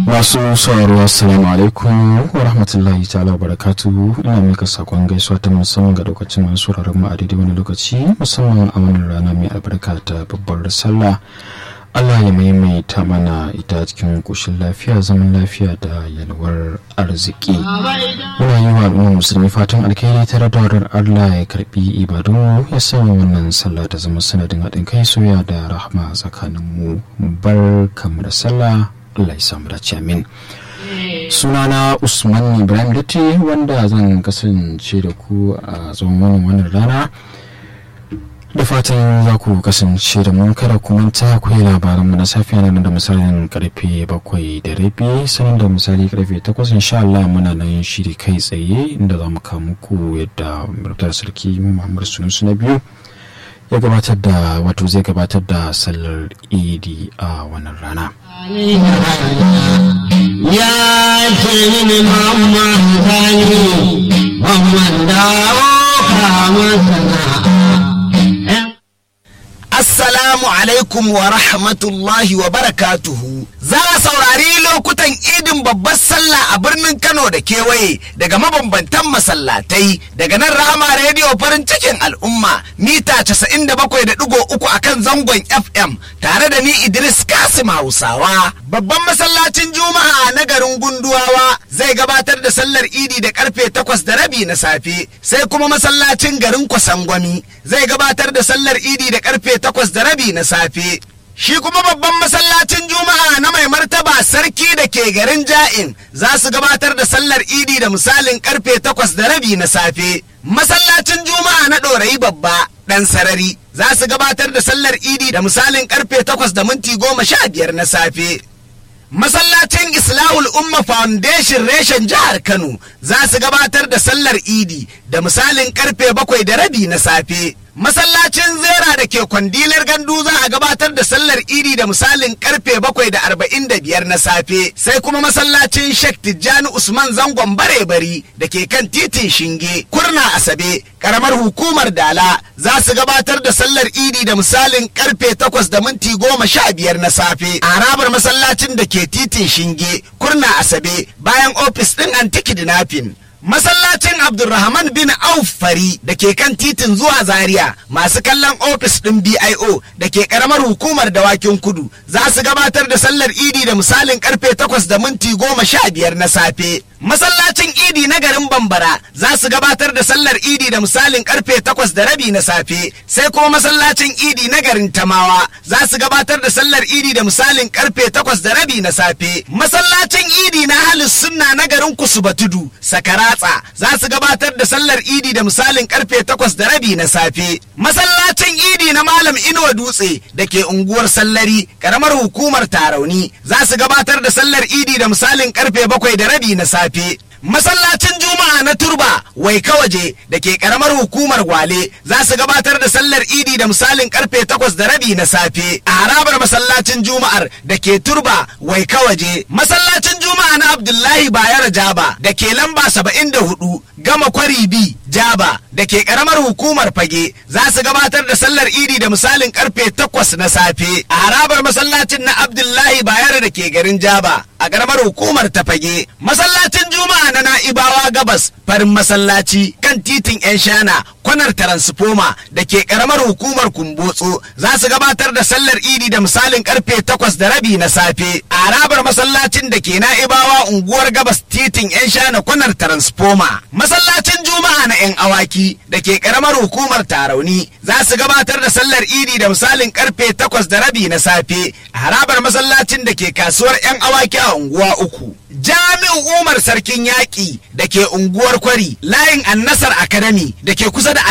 masu sauraro assalamu alaikum wa rahmatullahi ta'ala barakatu ina mika sakon gaisuwa ta musamman ga lokacin masu sauraron mu a daidai wani lokaci musamman a wannan rana mai albarka ta babbar sallah Allah ya maimaita mana ita cikin kushin lafiya zaman lafiya da yalwar arziki muna yi wa al'ummar musulmi fatan alkhairi tare da wadar Allah ya karbi ibadun ya sanya wannan sallah ta zama sanadin haɗin kai soya da rahma tsakanin mu bar kamar da sallah Allah ya samu dace amin sunana usman ibrahim datti wanda zan kasance da ku a tsawon wannan wannan rana da fatan za ku kasance da mu kada ku manta ku yi labaran mu na safiya nan da misalin karfe bakwai da rabi sanin da misali karfe takwas insha Allah muna nan shiri kai tsaye inda za mu kawo muku yadda murtar sarki Muhammad Sunusu na biyu ya gabatar da wato zai gabatar da sallar idi a wannan rana ya ce mini mamma zani mamman dawo kama sana'a Assalamu alaikum wa rahmatullahi wa barakatuhu. Za a saurari lokutan idin babbar sallah a birnin Kano da kewaye daga mabambantan masallatai daga nan Rahama rediyo farin cikin al'umma mita 97.3 a kan zangon FM tare da ni Idris Kasim Hausawa. Babban masallacin Juma'a na garin Gunduwawa zai gabatar da sallar idi da karfe takwas da rabi na safe sai kuma masallacin garin Kwasangwami zai gabatar da sallar idi da karfe takwas da rabi na safe. Shi kuma babban masallacin Juma'a na mai martaba sarki da ke garin Ja'in za su gabatar da sallar idi da misalin karfe takwas da rabi na safe. Masallacin Juma'a na ɗorayi babba ɗan sarari za su gabatar da sallar idi da misalin karfe takwas da minti goma sha biyar na safe. Masallacin Islahul Umma Foundation reshen jihar Kano za su gabatar da sallar idi da misalin karfe bakwai da rabi na safe. Masallacin Zera da ke kwandilar gandu za a gabatar da sallar idi da misalin karfe bakwai da arba'in da biyar na safe sai kuma masallacin Sheikh Tijjani Usman Zangon Bare-bari da ke kan titin Shinge Kurna Asabe karamar hukumar Dala za su gabatar da sallar idi da misalin karfe takwas da minti goma sha biyar na safe a harabar masallacin da ke titin Shinge Kurna Asabe bayan ofis ɗin Antikidinafin. Masallacin Abdulrahman bin Auf Fari da ke kan titin zuwa Zaria masu kallon ofis ɗin BIO da ke ƙaramar hukumar dawakin kudu za su gabatar da sallar idi da misalin karfe takwas da minti goma sha biyar na safe. Masallacin idi na garin Bambara za su gabatar da sallar idi da misalin karfe takwas da rabi na safe sai kuma masallacin idi na garin Tamawa za su gabatar da sallar idi da misalin karfe takwas da rabi na safe. Masallacin idi na Halis Sunna na garin Kusubatudu Sakara Ratsa za su gabatar da sallar idi da misalin karfe takwas da rabi na safe. Masallacin idi na Malam Inuwa Dutse da ke unguwar Sallari, karamar hukumar Tarauni, za su gabatar da sallar idi da misalin karfe bakwai da rabi na safe. Masallacin Juma'a na Turba Waika waje da ke karamar hukumar Gwale za su gabatar da sallar Idi da misalin karfe takwas da rabi na safe a harabar masallacin Juma'ar da ke Turba Waika waje. Masallacin Juma'a na Abdullahi Bayar Jaba da ke lamba saba'in da hudu Gama Kwari B Jaba da ke karamar hukumar Fage za su gabatar da sallar Idi da misalin karfe takwas na safe a harabar masallacin na Abdullahi Bayar da ke garin Jaba a karamar hukumar ta Fage. Masallacin Juma'a na Na'ibawa Gabas farin masallaci kan titin 'yan shana kwanar taransifoma da ke karamar hukumar Kumbotso za su gabatar da sallar Idi da misalin karfe takwas da rabi na safe a harabar masallacin da ke Na'ibawa unguwar Gabas titin 'yan shana kwanar taransifoma. Masallacin Juma'a na 'yan awaki da ke karamar hukumar Tarauni za su gabatar da sallar Idi da misalin karfe takwas da rabi na safe a harabar masallacin da ke kasuwar 'yan awaki a unguwa uku. Jami'u Umar Sarkin Yaƙi da ke unguwar Kwari layin Annasar Academy da ke kusa da